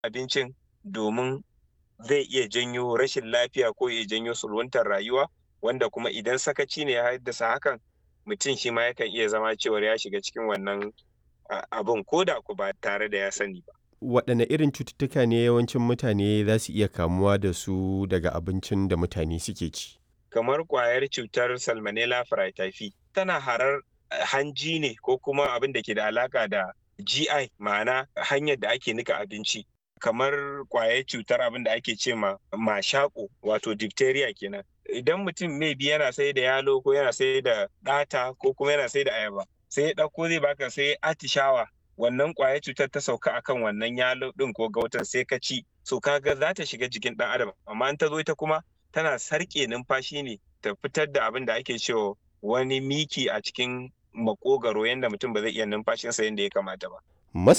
abincin domin zai iya janyo rashin lafiya ko ya janyo sulwantar rayuwa wanda kuma idan sakaci ne ya haddasa hakan mutum shi ma yakan iya zama cewar ya shiga cikin wannan abin ko da ku ba tare da ya sani ba. Waɗanne irin cututtuka ne yawancin mutane za su iya kamuwa da su daga abincin da mutane suke ci? Kamar ƙwayar cutar Salmonella Fraityphi tana harar hanji ne ko kuma abin da ke da alaka da GI ma'ana hanyar da ake nika abinci. kamar kwayar cutar abin da ake ce ma mashako wato diphtheria kenan idan mutum maybe yana sai da yalo ko yana sai da ɗata ko kuma yana sai da ayaba sai ya ɗauko zai baka sai atishawa wannan kwayar cutar ta sauka akan wannan yalo ɗin ko gautan sai ka ci so kaga za ta shiga jikin ɗan adam amma in ta zo ita kuma tana sarƙe numfashi ne ta fitar da abin da ake cewa wani miki a cikin makogaro yadda mutum ba zai iya numfashinsa yadda ya kamata ba